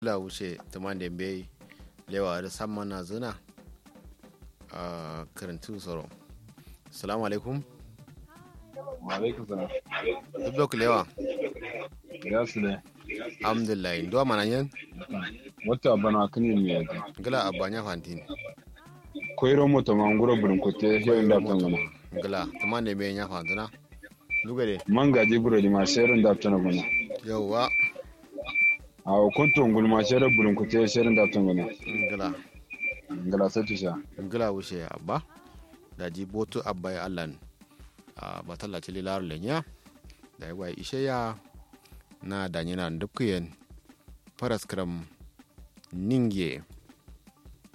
la wuce tumande be lewa da samman na zuna a karantu tsaro salamu alaikum alaikum salam duk lewa ya su ne alhamdulillah ndo mana yen wata bana kani mi yaji gala abanya fantin koyro moto ma nguro burin kote hewen da tangana gala tumande be nya fantuna duga de manga ji buro di ma sherin da tangana yawwa a kunto ngul ma shere burin kote sherin da tangana gala ngala sati sha gala wuce abba da ji botu abba ya allan a batalla ci lilar lenya da ya wai ishe ya na danyina dukkuyen faras kram ninge